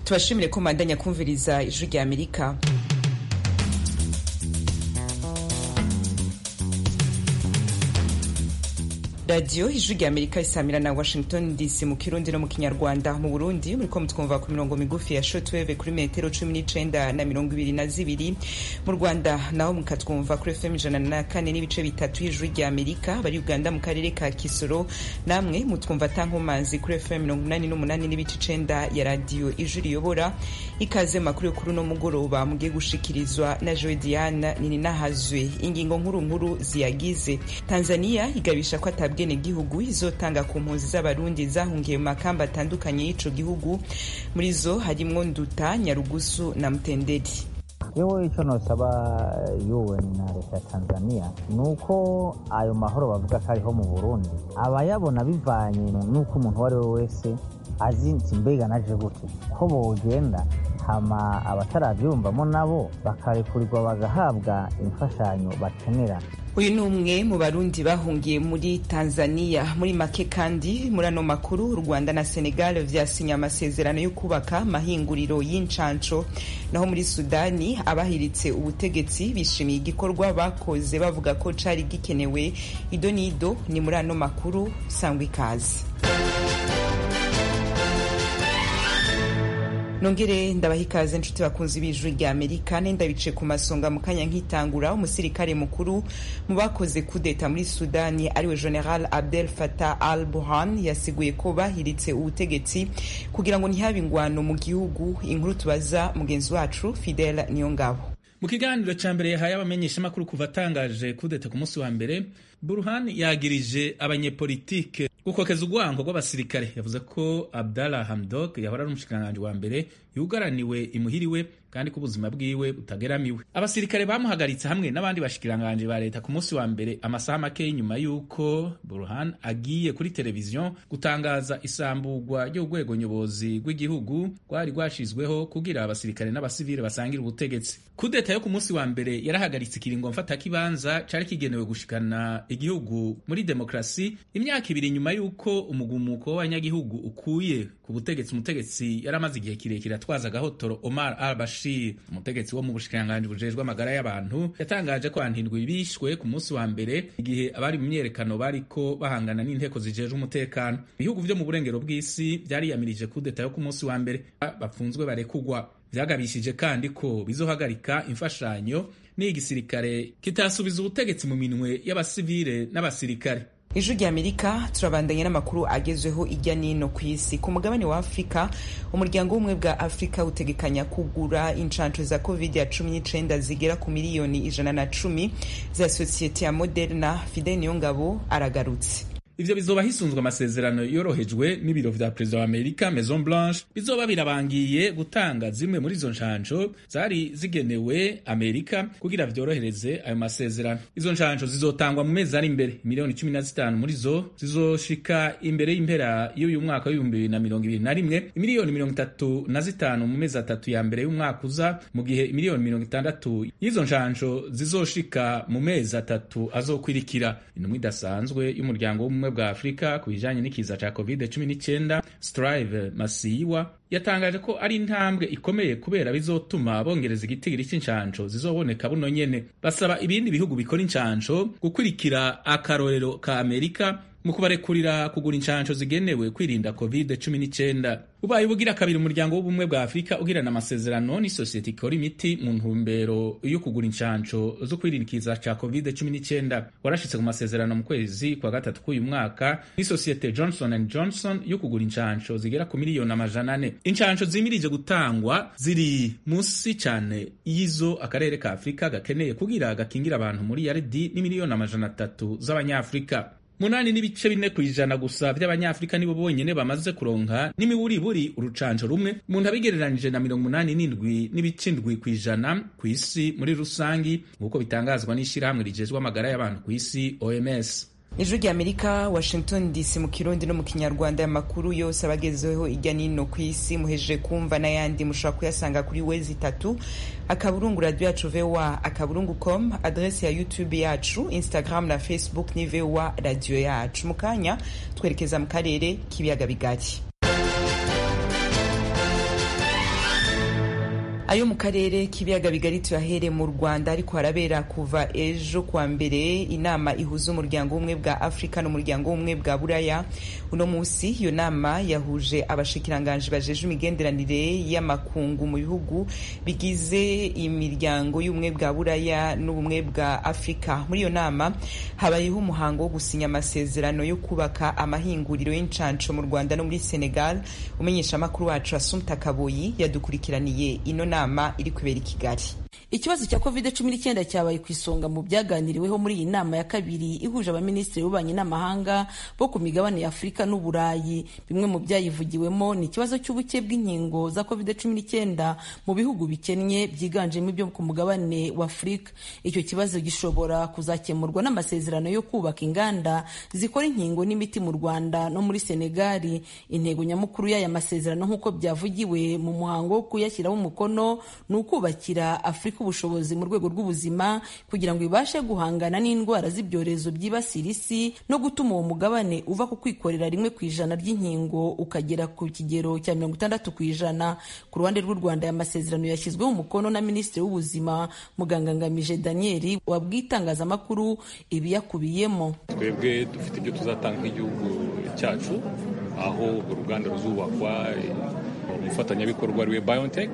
tubashimire ko mandanya kumviriza ijwi rya amerika radiyo ijwi rya amerika isamira na washington dc mu kirundi no mu kinyarwanda mu burundi muriko mutwumva ku mirongo migufi ya shotweve kuri metero cumi n'icenda na mirongo ibiri na zibiri mu rwanda naho mukatwumva kuri fm ijana na kane n'ibice bitatu y'ijwi rya amerika bari uganda mu karere ka kisoro namwe mutwumva tankomanzi kuri fm mirongo umunani n'umunani n'ibice icenda ya radiyo ijwi riyobora ikaze makuru yo kuri uno mugoroba mugiye gushikirizwa na joe diana nininahazwe ingingo nkuru nkuru ziyagize tanzania igabisha ko atabwa gihugu izotanga ku mpunzi z'abarundi zahungiye mu makamba atandukanye y'ico gihugu muri zo harimwo nduta nyarugusu na mutenderi yewe icyo nosaba UN na leta ya Tanzania ni uko ayo mahoro bavuga ko ariho mu Burundi abayabona bivanye n'uko umuntu uwo ari we wese azi nti mbega naje gute ko bogenda hama abatarabyumvamo nabo bakarekurirwa bagahabwa imfashanyo bakenera uyu ni umwe mu barundi bahungiye muri tanzania muri make kandi muri ano makuru u rwanda na senegal vyasinye amasezerano yo kubaka amahinguriro y'incanco naho muri sudani abahiritse ubutegetsi bishimiye igikorwa bakoze bavuga ko cari gikenewe ido n'ido ni muri ano makuru sangwa ikaze nongere ndabaha ikaze nshuti bakunzi b'ijwi rya amerika nenda bice ku masonga mu kanya nkitangura umusirikare mukuru mu bakoze kudeta muri sudani ariwe general abdel fatah al burhan yasiguye ko bahiritse ubutegetsi kugira ngo ntihabe ingwano mu gihugu inkuru tubaza mugenzi wacu fidel niyongabo mu kiganiro ca mbere yahaye abamenyeshamakuru kuva atangaje kudeta ku munsi wa mbere burhan yagirije abanyepolitike gukokeza urwango rw'abasirikare yavuze ko abdallah hamdok yahora ari umushikiranganji wa mbere yugaraniwe imuhiriwe kandi ko ubuzima bwiwe butageramiwe abasirikare bamuhagaritse hamwe n'abandi bashikiranganji ba leta ku munsi wa mbere amasaha make nyuma y'uko burhan agiye kuri televiziyo gutangaza isamburwa ry'urwego nyobozi rw'igihugu rwari rwashizweho kugira abasirikare n'abasivile basangire ubutegetsi kudeta yo ku munsi wa mbere yarahagaritse ikiringo mfatakibanza cari kigenewe gushikana igihugu muri demokrasi imyaka ibiri nyuma y'uko umugumuko w'abanyagihugu ukuye ku butegetsi umutegetsi yari amaze igihe kirekire atwaza agahotoro omar al bashir umutegetsi wo mu bushikiranganji bujejwe amagara y'abantu yatangaje ko hantindwi bishwe ku munsi wa mbere igihe abari mu myerekano bariko bahangana n'inteko zijejwe umutekano ibihugu vyo mu burengero bw'isi vyariyamirije kudeta yo ku munsi wa mbere bapfunzwe barekugwa vyagabishije kandi ko bizohagarika imfashanyo n'igisirikare kitasubiza ubutegetsi mu minwe y'abasivile n'abasirikare ijwi rya amerika turabandanya n'amakuru agezweho ijya n'ino ku isi ku mugabane wa afurika umuryango w'ubumwe bwa afurika utegekanya kugura inshanco za covid ya cumi n'icenda zigera ku miliyoni ijana na cumi za sosiyete ya moderna fidel niyongabo aragarutse ivyo bizoba hisunzwe amasezerano yorohejwe n'ibiro vya perezida wa amerika maison blanche bizoba birabangiye gutanga zimwe muri izo nshanco zari zigenewe amerika kugira vyorohereze ayo masezerano izo nshanco zizotangwa mu mezi ari imbere miliyoni cumi na zitanu muri zo zizoshika imbere y'impera y'uyu mwaka w'ibihumbi bibiri na mirongo ibiri na rimwe imiliyoni mirongo itatu na zitanu mu mezi atatu ya mbere y'umwaka uza mu gihe imiliyoni mirongo itandatu y'izo nshanco zizoshika mu mezi atatu azokwirikira intumwa idasanzwe y'umuryango w'ubumwe bwa afurika ku bijanye n'ikiza ca covid 19 strive masiyiwa yatangaje ko ari intambwe ikomeye kubera bizotuma bongereza igitigiri cy'inshanco zizoboneka buno nyene basaba ibindi bihugu bikora inshanco gukurikira akarorero ka amerika mu kubarekurira kugura inshanco zigenewe kwirinda covid 19 ubaye ubugira kabiri umuryango w'ubumwe bwa afurika ugirana amasezerano n'isosiyete ikora imiti mu ntumbero yo kugura inshanco zo kwirinda ikiza ca covid 19 warashitse ku masezerano mu kwezi kwa gatatu k'uyu mwaka n'isosiyete johnson and johnson yo kugura inshanco zigera ku miliyoni amajana ane inshanco zimirije gutangwa ziri munsi cyane y'izo akarere ka afurika gakeneye kugira gakingira abantu muri yaridi n'imiliyoni amajana atatu z'abanyafurika munani n'ibice bine ku ijana gusa vy'abanyafurika nibo bonyene bamaze kuronka n'imiburiburi urucanco rumwe umuntu abigereranije na mirongo umunani n'indwi n'ibice indwi ku ijana ku isi muri rusangi nk'uko bitangazwa n'ishirahamwe rijejwe amagara y'abantu ku isi oms ijwi rya amerika washington dc mu kirundi no mu kinyarwanda amakuru yose abagezeho ijya n'ino ku isi muhejeje kumva n'ayandi mushobora kuyasanga kuri wezi itatu akaburungu radiyo yacu voa akaburungu com adresi ya youtube yacu instagram na facebook ni voa radiyo yacu mu kanya twerekeza mu karere k'ibiyaga bigari ayo mu karere k'ibiyaga bigari tuyahere mu rwanda ariko harabera kuva ejo kuwa mbere inama ihuza umuryango w'ubumwe bwa afurika n'umuryango w'ubumwe bwa buraya uno munsi iyo nama yahuje abashikiranganji bajeje imigenderanire y'amakungu mu bihugu bigize imiryango y'ubumwe bwa buraya n'ubumwe bwa afurika muri iyo nama habayeho umuhango wo gusinya amasezerano yo kubaka amahinguriro y'incanco mu rwanda no muri senegal umenyesha amakuru wacu asumta kaboyi yadukurikiraniye ino nama iri kubera i kigali ikibazo cya covid cumi n'icyenda cyabaye ku isonga mu byaganiriweho muri iyi nama ya kabiri ihuje abaminisitiri b'ububanyi n'amahanga bo ku migabane ya afurika n'uburayi bimwe mu byayivugiwemo ni ikibazo cy'ubuke bw'inkingo za covid cumi n'icyenda mu bihugu bikennye byiganjemo ibyo ku mugabane wa afurika icyo kibazo gishobora kuzakemurwa n'amasezerano yo kubaka inganda zikora inkingo n'imiti mu rwanda no muri senegali intego nyamukuru y'aya masezerano nk'uko byavugiwe mu muhango wo kuyashyiraho umukono ni ukubakira afurika ubushobozi mu rwego rw'ubuzima kugira ngo ibashe guhangana n'indwara z'ibyorezo byibasira isi no gutuma uwo mugabane uva ku kwikorera rimwe ku ijana ry'inkingo ukagera ku kigero cya mirongo itandatu ku ijana ku ruhande rw'u rwanda aya masezerano yashyizweho umukono na minisitiri w'ubuzima muganga ngamije daniel wabwiye itangazamakuru ibiyakubiyemo twebwe dufite ibyo tuzatanga nk'igihugu cyacu aho uruganda ruzubakwa umufatanyabikorwa ariwe biontech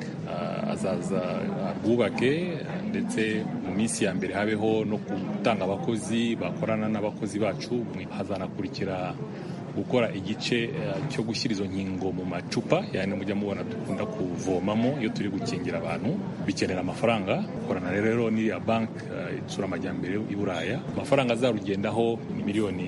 azaza rwubake ndetse mu minsi ya mbere habeho no gutanga abakozi bakorana n'abakozi bacu hazanakurikira gukora igice cyo gushyira izo nkingo mu macupa yani mujya mubona dukunda kuvomamo iyo turi gukingira abantu bikenera amafaranga gukorana rero n'iriya banki itsura amajyambere i buraya amafaranga azarugendaho ni miliyoni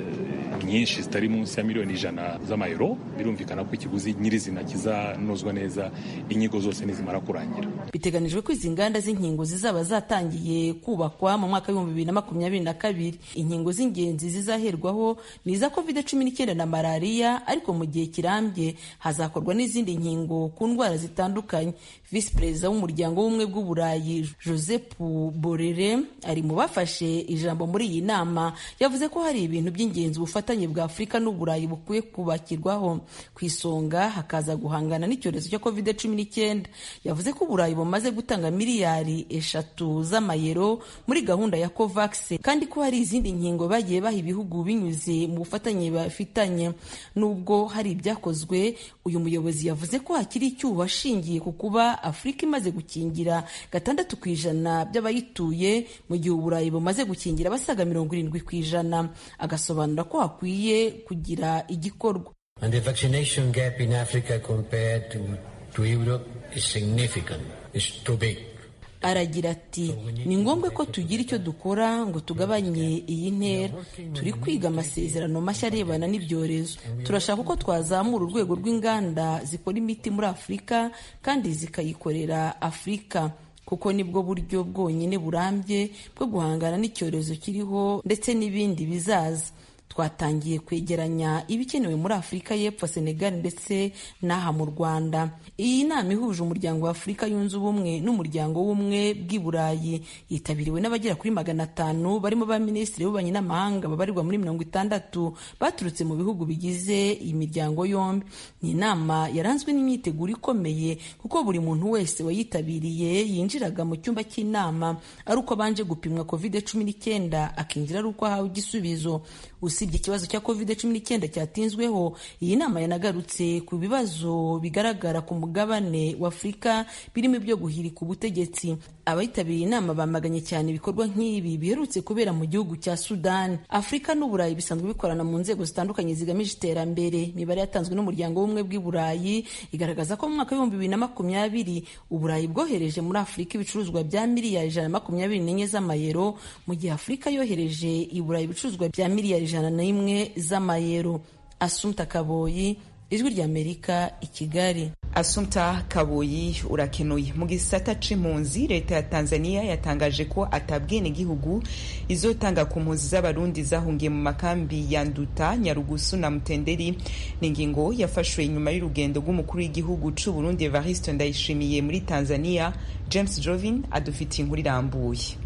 nyinshi zitari munsi ya miliyoni ijana z'amayero birumvikana ko ikiguzi nyirizina kizanozwa neza inyigo zose nizimara kurangira biteganijwe ko izi nganda z'inkingo zizaba zatangiye kubakwa mu mwaka w'ibihumbi bibiri na makumyabiri na kabiri inkingo z'ingenzi zizaherwaho ni iza covid cumi n'icyenda na malariya ariko mu gihe kirambye hazakorwa n'izindi nkingo ku ndwara zitandukanye visi perezida w'umuryango w'ubumwe bw'uburayi joseph borere ari mu bafashe ijambo muri iyi nama yavuze ko hari ibintu by'ingenzi ubufatanye bwa afurika n'uburayi bukwiye kubakirwaho ku isonga hakaza guhangana n'icyorezo cya covid cumi n'icyenda yavuze ko uburayi bumaze gutanga miliyari eshatu z'amayero muri gahunda ya covax kandi ko hari izindi nkingo bagiye baha ibihugu binyuze mu bufatanye bafitanye nubwo hari ibyakozwe uyu muyobozi yavuze ko hakiri icyuho ashingiye ku kuba afurika imaze gukingira gatandatu ku ijana by'abayituye mu gihe uburayi bumaze gukingira basaga mirongo irindwi ku ijana agasobanura ko hakwiye kugira igikorwa And the vaccination gap in Africa compared to, to Europe is significant. It's too big. aragira ati ni ngombwa ko tugira icyo dukora ngo tugabanye iyi ntera turi kwiga amasezerano mashya arebana n'ibyorezo turashaka ko twazamura urwego rw'inganda zikora imiti muri afurika kandi zikayikorera afurika kuko nibwo buryo bwonyine burambye bwo guhangana n'icyorezo kiriho ndetse n'ibindi bizaza twatangiye kwegeranya ibikenewe muri afurika y'epfo senegal ndetse n'aha mu rwanda iyi nama ihuje umuryango wa afurika yunze ubumwe n'umuryango w'ubumwe bw'i burayi yitabiriwe n'abagera kuri magana atanu barimo ba minisitiri b'ububanyi n'amahanga babarirwa muri mirongo itandatu baturutse mu bihugu bigize iyi miryango yombi ni inama yaranzwe n'imyiteguro ikomeye kuko buri muntu wese wayitabiriye yinjiraga mu cyumba cy'inama ari uko abanje gupimwa covid cumi n'icyenda akinjira ari uko ahawe igisubizo usibye ikibazo cya covid cumi n'icyenda cyatinzweho iyi nama yanagarutse ku bibazo bigaragara ku mugabane wa afurika birimo ibyo guhirika ubutegetsi abitabiriye inama bamaganye cyane ibikorwa nk'ibi biherutse kubera mu gihugu cya sudani afurika n'uburayi bisanzwe bikorana mu nzego zitandukanye zigamije iterambere imibare yatanzwe n'umuryango w'ubumwe bw'i burayi igaragaza ko mu mwaka w'ibihumbi bibiri na makumyabiri uburayi bwohereje muri afurika ibicuruzwa bya miliyari ijana na makumyabiri n'enye z'amayero mu gihe afurika yohereje i burayi ibicuruzwa bya miliyari ijana n'imwe z'amayero asumta kaboyi ijwi ry'amerika i kigali asumta kaboyi urakenuye mu gisata c'impunzi leta ya tanzania yatangaje ko atabwene gihugu izotanga ku mpunzi z'abarundi zahungiye mu makambi ya nduta nyarugusu na mutenderi ni ingingo yafashwe inyuma y'urugendo rw'umukuru w'igihugu c'u burundi evariste ndayishimiye muri tanzania james jovin adufitiye inkuru irambuye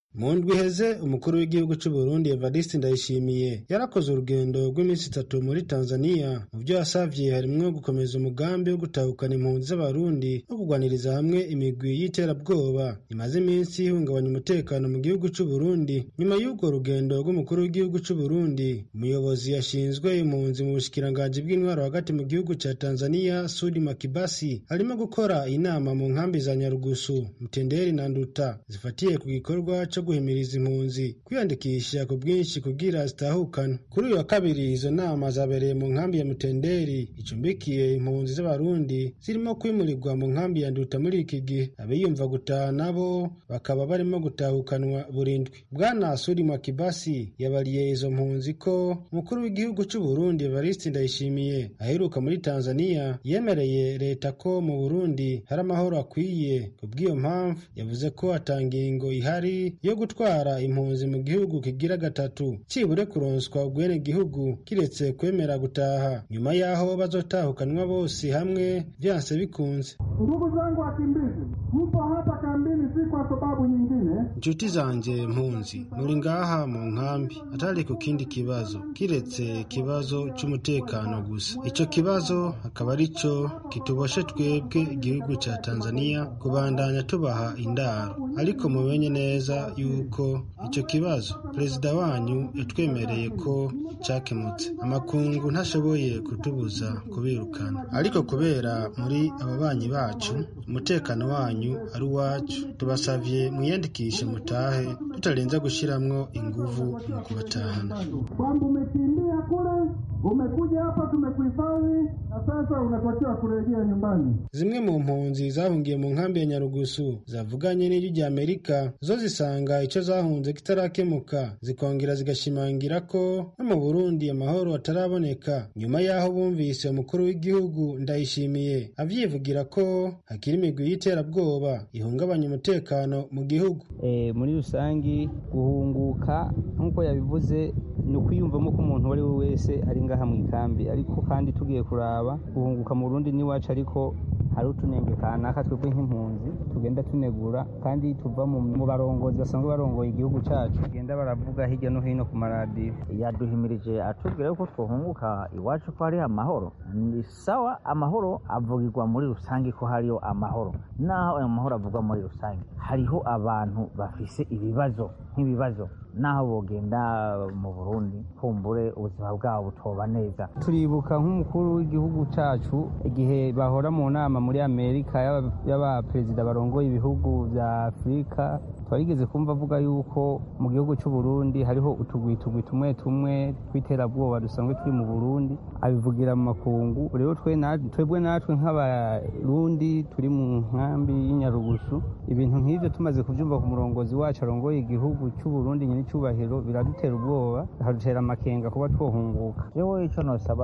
mu ndwi iheze umukuru w'igihugu cy'u Burundi Evariste Ndayishimiye yarakoze urugendo rw'iminsi itatu muri Tanzania mu byo yasavye harimwo gukomeza umugambi wo gutahukana impunzi z'abarundi no kugwaniriza hamwe imigwi y'iterabwoba imaze iminsi ihungabanya umutekano mu gihugu cy'u Burundi nyuma y'urwo rugendo rw'umukuru w'igihugu cy'u Burundi umuyobozi yashinzwe impunzi mu bushikiranganji bw'intwaro hagati mu gihugu cya Tanzania Sudi Makibasi arimo gukora inama mu nkambi za Nyarugusu Mtenderi na Nduta zifatiye ku gikorwa cyo guhimiriza impunzi kwiyandikisha ku bwinshi kugira zitahukana kuri uyu wa kabiri izo nama zabereye mu nkambi ya Mutenderi icumbikiye impunzi z'abarundi zirimo kwimurirwa mu nkambi ya Nduta muri iki gihe abiyumva gutaha nabo bakaba barimo gutahukanwa burindwi bwana Sudi Mwakibasi yabariye izo mpunzi ko umukuru w'igihugu cy'u Burundi Evariste Ndayishimiye aheruka muri Tanzania yemereye leta ko mu Burundi hari amahoro akwiye kubw'iyo mpamvu yavuze ko atangingo ihari yo gutwara impunzi mu gihugu kigira gatatu cibure kuronswa ubwene gihugu kiretse kwemera gutaha nyuma y'aho bazotahukanwa bose hamwe vyanse bikunze Ndugu zangu wakimbizi, mpo hapa kambini si kwa sababu nyingine. Nshuti zanje mpunzi muri ngaha mu nkambi atari ku kindi kibazo kiretse ikibazo c'umutekano gusa ico kibazo akaba arico kituboshe twebwe igihugu ca Tanzania kubandanya tubaha indaro ariko mumenye neza yuko ico kibazo perezida wanyu yatwemereye ko cakemutse amakungu ntashoboye kutubuza kubirukana ariko kubera muri ababanyi bacu umutekano wanyu ari uwacu tubasavye mwiyandikishe mutahe tutarenza gushiramwo inguvu mu kubatahana Kwamba umekimbia kule, umekuja hapa, tumekuhifadhi na sasa unatakiwa kurejea nyumbani. zimwe mu mpunzi zahungiye mu nkambi ya nyarugusu zavuganye n'ijwi rya amerika zo zisanga ico zahunze kitarakemuka zikongera zigashimangira ko no mu burundi amahoro ataraboneka nyuma y'aho bumvise umukuru w'igihugu ndayishimiye avyivugira ko hakiri imigwi y'iterabwoba ihungabanya umutekano mu gihugu Eh, muri rusangi guhunguka nk'uko yabivuze ni ukwiyumvamo ko umuntu uwo ari we wese ari ngaha mu ikambi ariko kandi tugiye kuraba guhunguka mu Burundi n'iwacu ariko hari utunenge kanaka twebwe nk'impunzi tugenda tunegura kandi tuva mu mu barongozi basanzwe barongoye igihugu cacu bagenda baravuga hirya no hino ku maradiyo yaduhimirije atubwira yuko twohunguka iwacu ko hari amahoro ni sawa amahoro avugirwa muri rusange ko hariyo amahoro naho ayo mahoro avugwa muri rusange hariho abantu bafise ibibazo nk'ibibazo naho bogenda mu Burundi kumbure ubuzima bwabo butoba neza turibuka nk'umukuru w'igihugu cacu igihe bahora mu nama muri Amerika y'aba- y'abaperezida barongoye ibihugu vya Afurika twarigeze kumva avuga yuko mu gihugu c'u Burundi hariho utugwi tugwi tumwe tumwe tw'iterabwoba dusanzwe turi mu Burundi abivugira mu makungu rero twe na- twebwe natwe nk'abarundi turi mu nkambi y'inyarugusu ibintu nk'ivyo tumaze kuvyumva ku murongozi wacu arongoye igihugu c'u Burundi nyine icubahiro biradutera ubwoba bikadutera amakenga kuba twohunguka jewe ico nosaba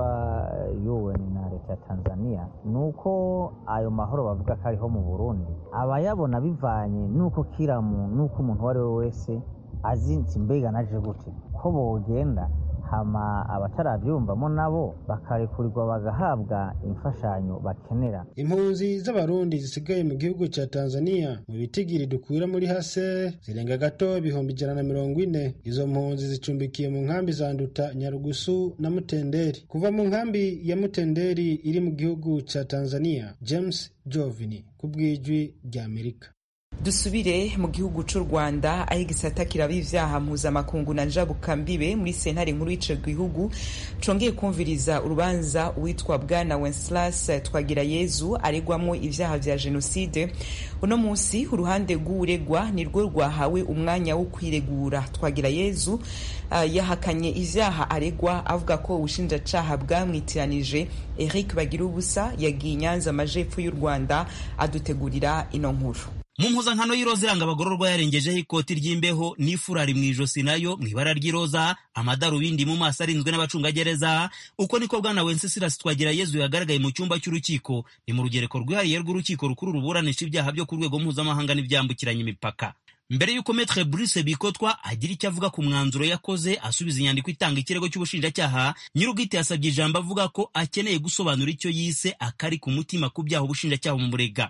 UN na leta ya Tanzania nuko ayo mahoro bavuga ko ariho mu Burundi abayabona bivanye nuko kiramu nuko umuntu uwo ari we wese azi nti mbega naje gute ko bogenda hama abataravyumvamo nabo bakarekurirwa bagahabwa imfashanyo bakenera impunzi z'abarundi zisigaye mu gihugu ca tanzania mu bitigiri dukwira muri hase zirenga gato ibihumbi ijana na mirongo ine izo mpunzi zicumbikiye mu nkambi za nduta nyarugusu na mutenderi kuva mu nkambi ya mutenderi iri mu gihugu ca tanzania james jovini ku bw'ijwi rya amerika dusubire mu gihugu c'u rwanda aho igisata kiraba ivyaha mpuzamakungu na njabukambibe muri sentare nkuru y'ico gihugu congeye kumviriza urubanza uwitwa bwana wenceslas twagirayezu aregwamwo ivyaha vya jenoside uno musi uruhande rw'uregwa nirwo rwahawe umwanya wo kwiregura twagirayezu uh, yahakanye ivyaha aregwa avuga ko ubushinjacaha bwamwitiranije eric bagira ubusa yagiye i nyanza amajepfo y'u rwanda adutegurira ino nkuru mu mpuzankano y'iroza iranga abagororwa yarengejeho ikoti ry'imbeho n'ifurari mu ijosi nayo mu ibara ry'iroza amadarubindi mu maso arinzwe n'abacungagereza uko niko bwana wenceslas twagirayezu yagaragaye mu cyumba cy'urukiko ni mu rugereko rwihariye rw'urukiko rukuru ruburanisha ibyaha byo ku rwego mpuzamahanga n'ibyambukiranya imipaka mbere y'uko metre Bruce Bikotwa agira icyo avuga ku mwanzuro yakoze asubiza inyandiko itanga ikirego cy'ubushinjacyaha nyir'ubwite yasabye ijambo avuga ko akeneye gusobanura icyo yise akari ku mutima ku byaha ubushinjacyaha bumurega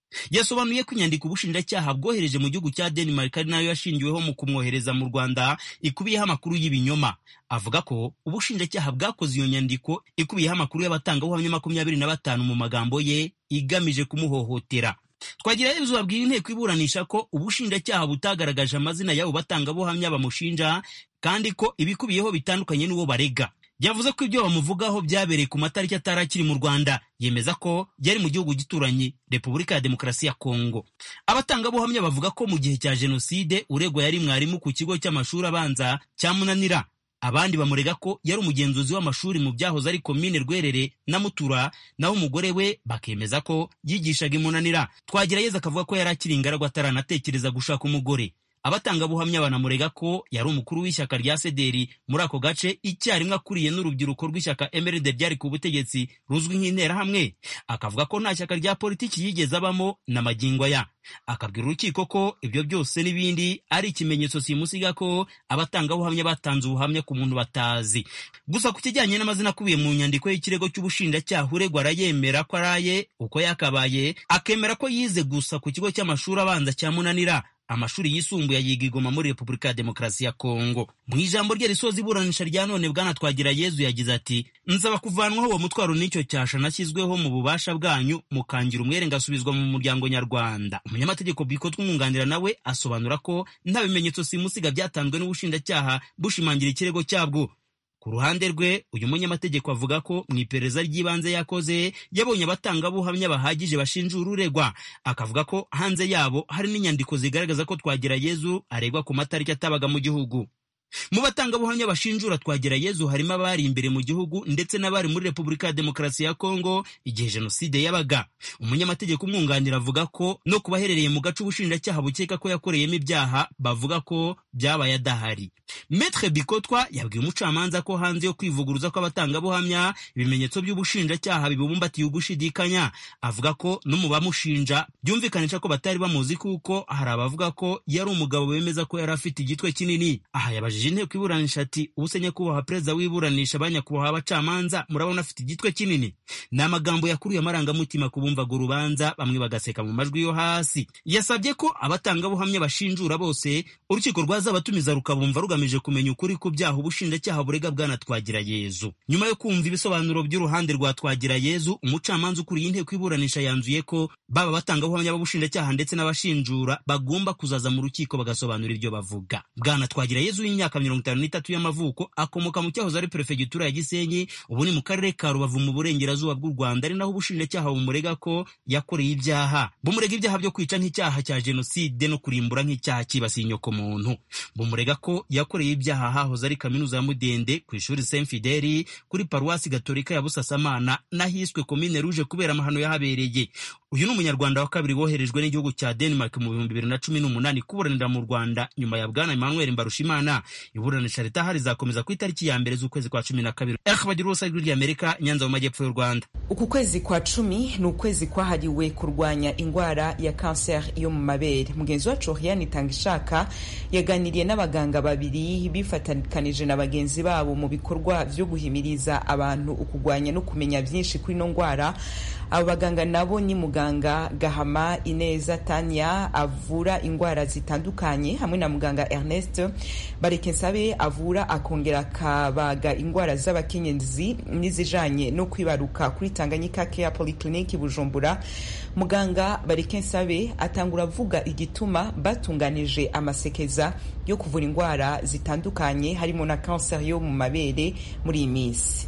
yasobanuye ko inyandiko ubushinjacyaha bwohereje mu gihugu cya denmark ari nayo yashingiweho mu kumwohereza mu rwanda ikubiyeho amakuru y'ibinyoma avuga ko ubushinjacyaha bwakoze iyo nyandiko ikubiyeho amakuru y'abatangabuhamya makumyabiri na batanu mu magambo ye igamije kumuhohotera twagira yezu babwira inteko iburanisha ko ubushinjacyaha butagaragaje amazina y'abo batangabuhamya bamushinja kandi ko ibikubiyeho bitandukanye n'uwo barega yavuze ko ibyo bamuvugaho byabereye ku matariki atari akiri mu rwanda yemeza ko byari mu gihugu gituranye repubulika ya demokarasi ya kongo abatangabuhamya bavuga ko mu gihe cya jenoside uregwa yari mwarimu ku kigo cy'amashuri abanza cya munanira abandi bamurega ko yari umugenzuzi w'amashuri mu byahoze ari komine rwerere na mutura naho umugore we bakemeza ko yigishaga imunanira twagerageza akavuga ko yari akiri ingaragu ataranatekereza gushaka umugore abatangabuhamya banamurega ko yari umukuru w'ishyaka rya sederi muri ako gace icyarimwe akuriye n'urubyiruko rw'ishyaka emeride ryari ku butegetsi ruzwi nk'interahamwe akavuga ko nta shyaka rya politiki yigeze abamo na magingo aya akabwira urukiko ko ibyo byose n'ibindi ari ikimenyetso simusiga ko abatangabuhamya batanze ubuhamya ku muntu batazi gusa ku kijyanye n'amazina akubiye mu nyandiko y'ikirego cy'ubushinjacyaha uregwa arayemera ko araye uko yakabaye akemera ko yize gusa ku kigo cy'amashuri abanza cya munanira amashuri yisumbuye ayiga igoma muri repubulika ya demokarasi ya kongo mu ijambo rye risoza iburanisha rya none bwana twagira yezu yagize ati nsaba kuvanwaho uwo mutwaro n'icyo cyasha nashyizweho mu bubasha bwanyu mukangira umwere ngasubizwa mu muryango nyarwanda umunyamategeko bikotwa umwunganira nawe asobanura ko nta bimenyetso simusiga byatanzwe n'ubushinjacyaha bushimangira ikirego cyabwo ku ruhande rwe uyu munyamategeko avuga ko mu iperereza ry'ibanze yakoze yabonye abatangabuhamya bahagije bashinjura uregwa akavuga ko hanze yabo hari n'inyandiko zigaragaza ko twagira yezu aregwa ku matariki atabaga mu gihugu mu batangabuhamya bashinjura twagira yezu harimo abari imbere mu gihugu ndetse n'abari muri repubulika ya demokarasi ya kongo igihe jenoside yabaga umunyamategeko umwunganira avuga ko no ku baherereye mu gace ubushinjacyaha bukeka ko yakoreyemo ibyaha bavuga ko byabaye adahari metre bikotwa yabwiye umucamanza ko hanze yo kwivuguruza kw'abatangabuhamya ibimenyetso by'ubushinjacyaha bibubumbatiye ugushidikanya avuga ko no mu bamushinja byumvikanisha ko batari bamuzi kuko hari abavuga ko yari umugabo bemeza ko yari afite igitwe kinini aha yabajije inteko iburanisha ati ubuse nyakubahwa perezida w'iburanisha ba nyakubahwa abacamanza murabona afite igitwe kinini ni amagambo yakuruye amarangamutima ku bumvaga urubanza bamwe bagaseka mu majwi yo hasi yasabye ko abatangabuhamya bashinjura bose urukiko rwazabatumiza rukabumva rugamije kumenya ukuri ku byaha ubushinjacyaha burega bwana twagira yezu nyuma yo kumva ibisobanuro by'uruhande rwa twagira yezu umucamanza ukuriye inteko iburanisha yanzuye ko baba abatangabuhamya b'ubushinjacyaha ndetse n'abashinjura bagomba kuzaza mu rukiko bagasobanura ibyo bavuga bwana twagira yezu w'imyaka mirongo itanu n'itatu y'amavuko akomoka mu cyahoze ari perefegitura ya gisenyi ubu ni mu karere ka rubavu mu burengerazuba bw'u rwanda ari naho ubushinjacyaha bumurega ko yakoreye ibyaha bumurega ibyaha byo kwica nk'icyaha cya jenoside no kurimbura nk'icyaha cyibasiye inyokomuntu bumurega ko yakoreye ibyaha hahoze ari kaminuza ya mudende ku ishuri saint fideli kuri paruwasi gatolika ya busasamana n'ahiswe komine ruje kubera amahano yahabereye uyu ni umunyarwanda wa kabiri woherejwe n'igihugu cya denmark mu bihumbi bibiri na cumi n'umunani kuburanira mu rwanda nyuma ya bwana emmanuel mbarushimana iburanisha ritahari rizakomeza ku itariki ya mbere z'ukwezi kwa cumi na kabiri bagira urusa ijwi ry'amerika nyanza mu majyepfo y'u rwanda uku kwezi kwa cumi ni ukwezi kwahariwe kurwanya indwara ya kanseri yo mu mabere mugenzi wacu oriane itanga ishaka yaganiriye n'abaganga babiri bifatikanije na bagenzi babo mu bikorwa byo guhimiriza abantu ukurwanya no kumenya byinshi kuri ino ndwara abo baganga nabo ni muganga gahama ineza tanya avura indwara zitandukanye hamwe na muganga ernest barekensabe avura akongera akabaga indwara z'abakenyezi n'izijanye no kwibaruka kuri tanganyika care polyclinic bujumbura muganga barekensabe atangura avuga igituma batunganije amasekeza yo kuvura indwara zitandukanye harimo na kanseri yo mu mabere muri iyi minsi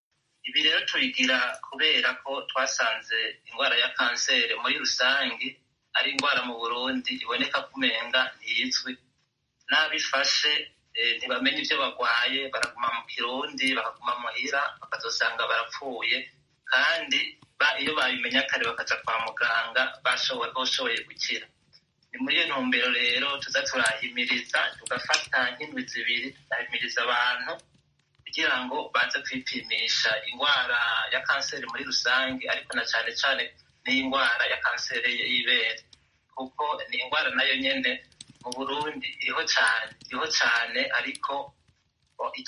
ibi rero tubigira kubera ko twasanze indwara ya kanseri muri rusange ari indwara mu burundi iboneka kumenga ntizwi n'abifashe ntibamenye ibyo barwaye baraguma mu kirundi bakaguma muhira bakazosanga barapfuye kandi iyo babimenya kare bakaja kwa muganga bashoboye gukira ni muri iyo ntumbero rero tuza turahimiriza tugafata nk'indwi zibiri tugahimiriza abantu kugira ngo baze kwipimisha indwara ya kanseri muri rusange ariko na cyane cyane n'indwara ya kanseri y'ibere kuko ni indwara nayo nyine mu burundi iriho cyane iriho cyane ariko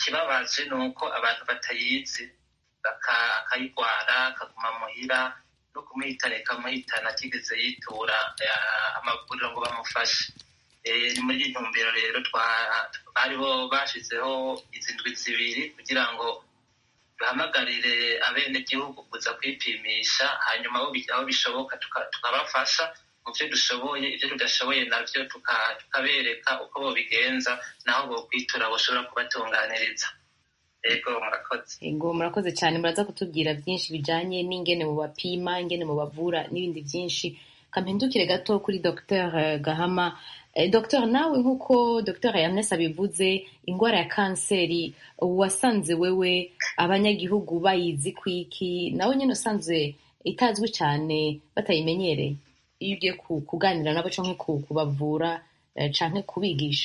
ikibabaje ni uko abantu batayizi akayirwara akaguma muhira no kumuhitana ikamuhitana atigeze yitura amavuriro ngo bamufashe ni muri iyi ntumbero rero bariho bashyizeho izi ndwi zibiri kugira ngo duhamagarire abenegihugu kuza kwipimisha hanyuma aho bishoboka tukabafasha mu byo dushoboye ibyo tudashoboye nabyo tukabereka uko bobigenza naho bokwitura bashobora kubatunganiriza ego murakoze ego murakoze cyane muraza kutubwira byinshi bijyanye n'ingene mu bapima ingene mu bavura n'ibindi byinshi kampindukire gato kuri dr gahama dr nawe nk'uko dr Ernest abivuze indwara ya kanseri wasanze wewe abanyagihugu bayizi ku iki nawe nyine usanzwe itazwi cyane batayimenyereye iyo ugiye kuganira nabo cyangwa kubavura cyangwa kubigisha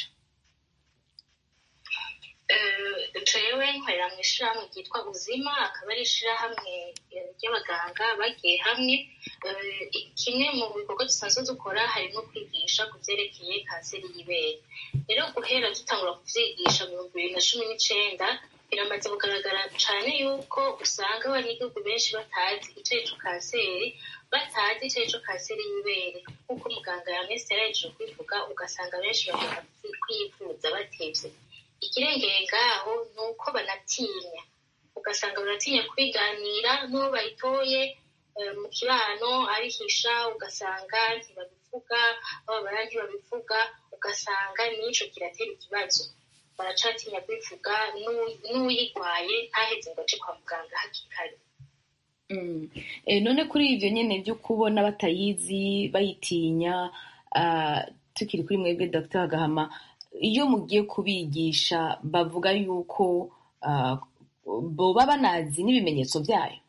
jewe nkorera mu ishyirahamwe ryitwa ubuzima akaba ari ishyirahamwe ry'abaganga bagiye hamwe kimwe mu bikorwa dusanzwe dukora harimo kwigisha ku byerekeye kanseri y'ibere rero guhera dutangura kubyigisha mu bihumbi bibiri na cumi n'icyenda biramaze kugaragara cyane yuko usanga abanyagihugu benshi batazi icyo ari cyo kanseri batazi icyo ari cyo kanseri y'ibere nk'uko muganga yamese yarahejeje kubivuga ugasanga benshi bajya kwivuza batebye ikirengeye ngaho ni uko banatinya ugasanga baratinya kwiganira n'uwo bayitoye mu kibano abihisha ugasanga ntibabivuga bababara ntibabivuga ugasanga n'icyo kiratera ikibazo baracatinya kwivuga n'uyirwaye ntaheze ngo ace kwa muganga hakiri kare none kuri ibyo nyine byo kubona batayizi bayitinya tukiri kuri mwebwe dr gahama iyo mugiye kubigisha bavuga yuko boba banazi n'ibimenyetso byayo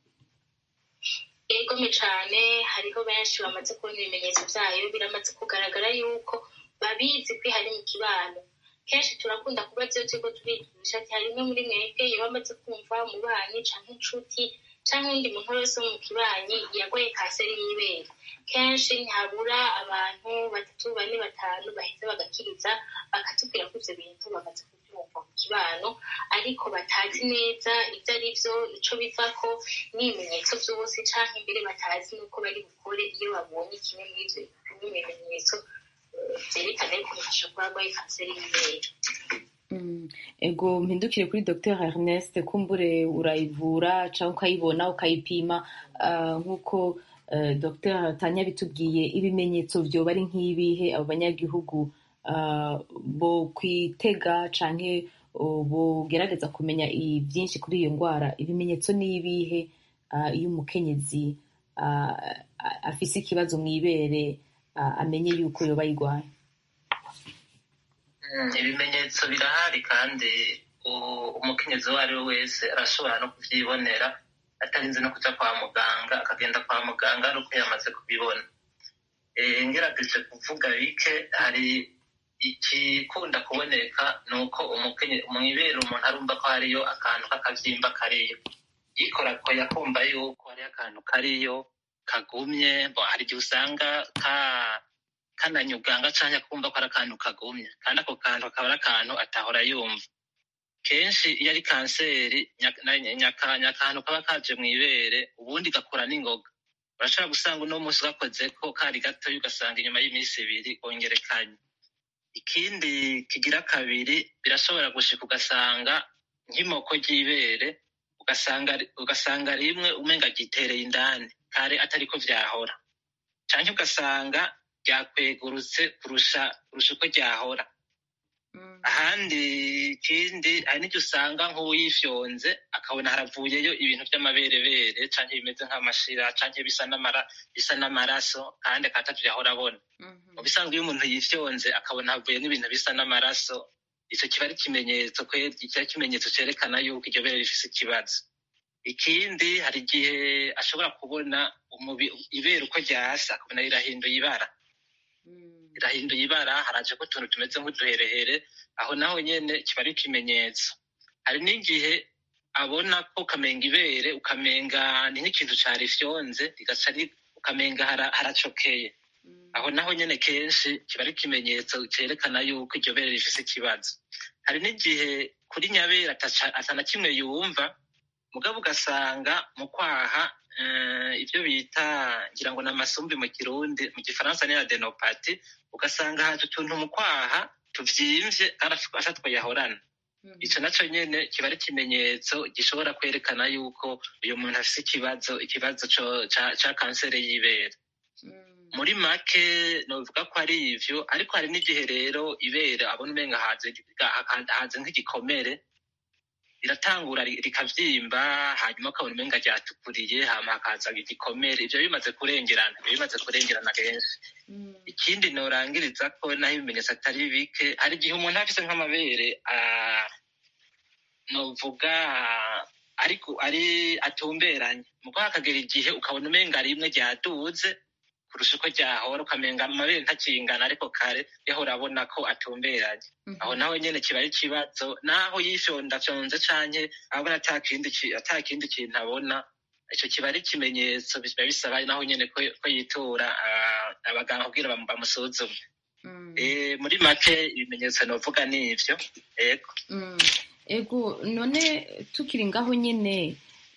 egome cyane hariho benshi bamaze kubona ibimenyetso byayo biramaze kugaragara yuko babizi ko hari mu kibano kenshi turakunda kuba byo turiko turigisha hari imwe muri mwebwe iyo bamaze kumva umubanyi canke inshuti canke undi muntu wese wo mu kibanyi yagoye kanseri y'ibere kenshi ntihabura abantu batatu bane batanu baheza bagakiriza bakatubwira ko ivyo bintu bamaze kubyumva mu kibano ariko batazi neza ibyo ari byo ico bivako n'ibimenyetso vyose canke imbere batazi n'uko bari bukore iyo babonye kimwe muri ivyo bimenyetso vyerekana yuko bifasha kuba arwaye kanseri y'ibere ego mpindukire kuri dr ernest kumbure urayivura cyangwa ukayibona ukayipima nk'uko dr tanya bitubwiye ibimenyetso byoba ari nk'ibihe abo banyagihugu bo kwitega cyangwa bugerageza kumenya byinshi kuri iyo ndwara ibimenyetso ni ibihe iyo umukenyezi afise ikibazo mu ibere amenye yuko yoba ayirwaye ibimenyetso birahari kandi umukenyezi uwo ari we wese arashobora no kubyibonera atarinze no kujya kwa muganga akagenda kwa muganga ari uko yamaze kubibona ngerageje kuvuga bike hari ikikunda kuboneka ni uko mu ibere umuntu arumva ko hariyo akantu k'akabyimba kariyo yikorakoye akumva yuko hariyo akantu kariyo kagumye hari igihe usanga ka kananyuganga cyangwa kumva ko ari akantu kagumye kandi ako kantu akaba ari akantu atahora yumva kenshi iyo ari kanseri nyakantu kaba kaje mu ibere ubundi gakura n'ingoga urashobora gusanga uno munsi gakoze ko kari gatoya ugasanga inyuma y'iminsi ibiri kongerekanye ikindi kigira kabiri birashobora gushika ugasanga nk'imoko ry'ibere ugasanga rimwe umenga gitereye indani kare atariko vyahora canke ugasanga ryakwegurutse kurusha kurusha uko ryahora ahandi ikindi hari n'icyo usanga nk'uwuyifyonze akabona haravuyeyo ibintu by'amaberebere canke bimeze nk'amashira canke bisa bisa n'amaraso kandi akatatu yahora abona mu bisanzwe iyo umuntu yifyonze akabona havuyemo ibintu bisa n'amaraso icyo kiba ari ikimenyetso kiba ikimenyetso cerekana yuko iryo bere rifise ikibazo ikindi hari igihe ashobora kubona ibere uko ryasa akabona rirahinduye ibara irahinduye ibara haraje ko utuntu tumeze nk'uduherehere aho naho nyene kiba ari ikimenyetso hari n'igihe abona ko ukamenga ibere ukamenga ni nk'ikintu carifyonze rigaca ukamenga haracokeye aho naho nyene kenshi kiba ari ikimenyetso cerekana yuko iryo bere rifise ikibazo hari n'igihe kuri nyabere atana kimwe yumva mugabo ugasanga mu kwaha ibyo bita ngira ngo ni amasumbi mu kirundi mu gifaransa ni adenopati ugasanga haje utuntu mu kwaha tuvyimvye kandi afatwa yahorana ico naco nyene kiba ari ikimenyetso gishobora kwerekana yuko uyu muntu afise ikibazo ikibazo ca kanseri y'ibere muri make novuga ko ari ivyo ariko hari n'igihe rero ibere abona umenga haze nk'igikomere riratangura rikavyimba hanyuma ukabona umenga ryatukuriye hama hakaza igikomere ivyo bimaze kurengerana ivyo bimaze kurengerana kenshi ikindi norangiriza ko naho ibimenyetso atari bike hari igihe umuntu afise nk'amabere novuga ariko ari atumberanye mugo hakagera igihe ukabona umenga rimwe ryaduze kurusha uko ryahora ukamenga amabere ntakingana ariko kare yahora abona ko atumberanye aho naho nyene kiba ari ikibazo naho yifyondafyonze canke abona ata kindi kintu abona ico kiba ari ikimenyetso biba bisaba naho nyene ko yitura abaganga kugira bamusuzume muri make ibimenyetso novuga ni ivyo ego ego none tukiri ngaho nyene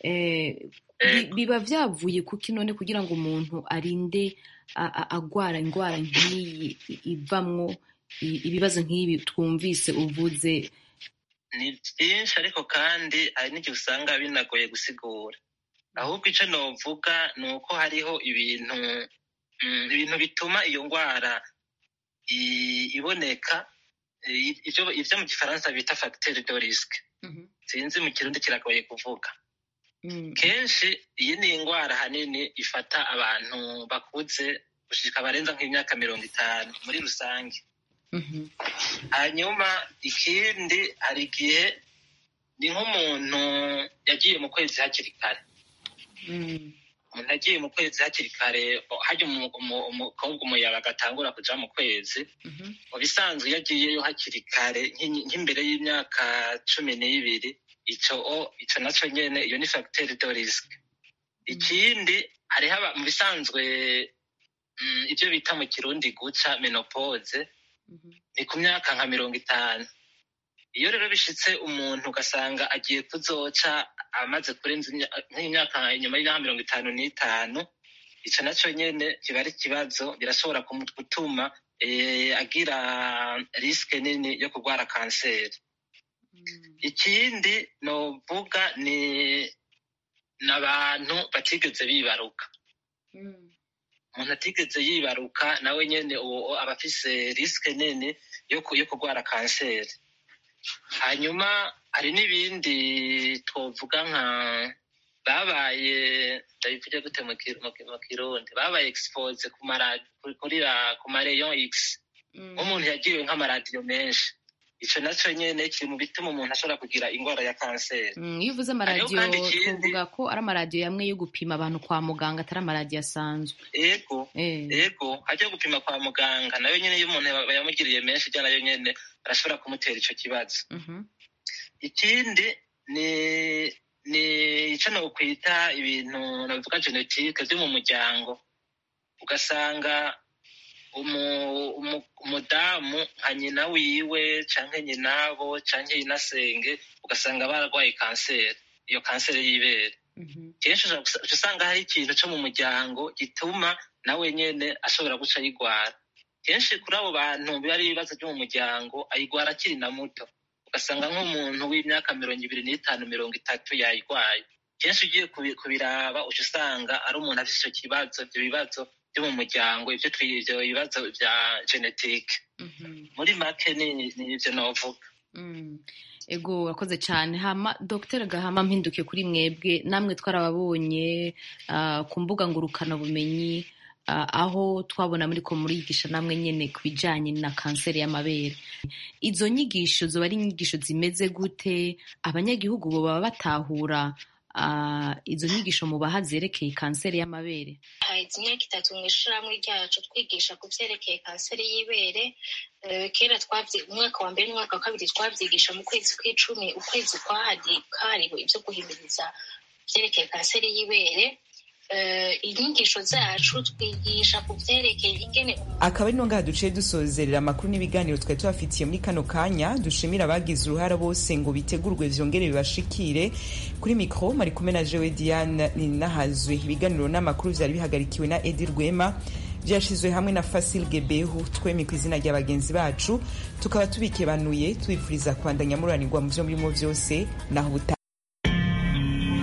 biba vyavuye kuki none kugira ngo umuntu arinde agwara indwara nk'iyi ivamwo ibibazo nk'ibi twumvise uvuze ni byinshi ariko kandi hari n'igihe usanga binagoye gusigura ahubwo icyo novuga ni uko hariho ibintu ibintu bituma iyo ndwara iboneka ibyo mu gifaransa bita fagiteri do risike sinzi mu kirundi kiragoye kuvuga kenshi iyi ni indwara ahanini ifata abantu bakuze gushika barenza nk'imyaka mirongo itanu muri rusange hanyuma ikindi hari igihe ni nk'umuntu yagiye mu kwezi hakiri kare umuntu yagiye mu kwezi hakiri kare hajya umukobwa umuyaga agatangura kuja mu kwezi mu bisanzwe iyo agiyeyo hakiri kare nk'imbere y'imyaka cumi n'ibiri ico ico naco nyene iyo ni fagiteri do risike ikindi hariho mu bisanzwe ibyo bita mu kirundi guca menopause ni ku myaka nka mirongo itanu iyo rero bishitse umuntu ugasanga agiye kuzoca amaze kurenza nk'imyaka inyuma y'imyaka mirongo itanu n'itanu ico naco nyene kiba ari ikibazo birashobora gutuma agira risike nini yo kurwara kanseri ikindi novuga ni n'abantu batigeze bibaruka umuntu atigeze yibaruka nawe nyene uwo aba afise risike nini yo kurwara kanseri hanyuma hari n'ibindi twovuga nka babaye ndabivuge gute mu kirundi babaye expose ku mareyon x nk'umuntu yagiriwe nk'amaradiyo menshi ico naco nyene kiri mu bituma umuntu ashobora kugira indwara ya kanseri iyo uvuze amaradiyo tuvuga ko ari amaradiyo yamwe yo gupima abantu kwa muganga atari amaradiyo asanzwe ego ego ajya gupima kwa muganga nayo nyene iyo umuntu yamugiriye menshi ijya nayo nyene arashobora kumutera ico kibazo ikindi ni ni ico nokwita ibintu navuga genetike vyo mu muryango ugasanga umudamu nka nyina wiwe canke nyinabo canke nyinasenge ugasanga bararwaye kanseri iyo kanseri y'ibere kenshi usanga hari ikintu co mu muryango gituma nawe nyene ashobora guca ayigwara kenshi kuri abo bantu biba ari ibibazo vyo mu muryango ayigwara akiri na muto ugasanga nk'umuntu w'imyaka mirongo ibiri n'itanu mirongo itatu yayigwaye kenshi ugiye kubiraba uca usanga ari umuntu afise ico kibazo ivyo bibazo byo mu muryango ivyo ivyo bibazo vya genetike muri make ni ivyo novuga ego urakoze cyane hama dr gahama mpinduke kuri mwebwe namwe twarababonye ku mbuga ngurukanabumenyi aho twabona muri ko murigisha namwe nyene ku bijanye na kanseri y'amabere izo nyigisho zoba ari inyigisho zimeze gute abanyagihugu bo baba batahura izo nyigisho mubaha zerekeye kanseri y'amabere haheze imyaka itatu mu ishirahamwe ryacu twigisha ku vyerekeye kanseri y'ibere kera umwaka wa mbere n'umwaka wa kabiri twavyigisha mu kwezi kw'icumi ukwezi kwahariwe ivyo guhimiriza vyerekeye kanseri y'ibere inyigisho zacu twigisha ku byerekeye ingene akaba ari no ngaha duciye dusozerera amakuru n'ibiganiro twari tubafitiye muri kano kanya dushimira abagize uruhara bose ngo bitegurwe vyongere bibashikire kuri mikro mari kumwe na jewe diane ninahazwe ibiganiro n'amakuru vyari bihagarikiwe na edi rwema vyashizwe hamwe na fasil gebehu twemi ku izina rya bagenzi bacu tukaba tubikebanuye tubifuriza kubandanya muranirwa mu vyo murimo vyose naho buta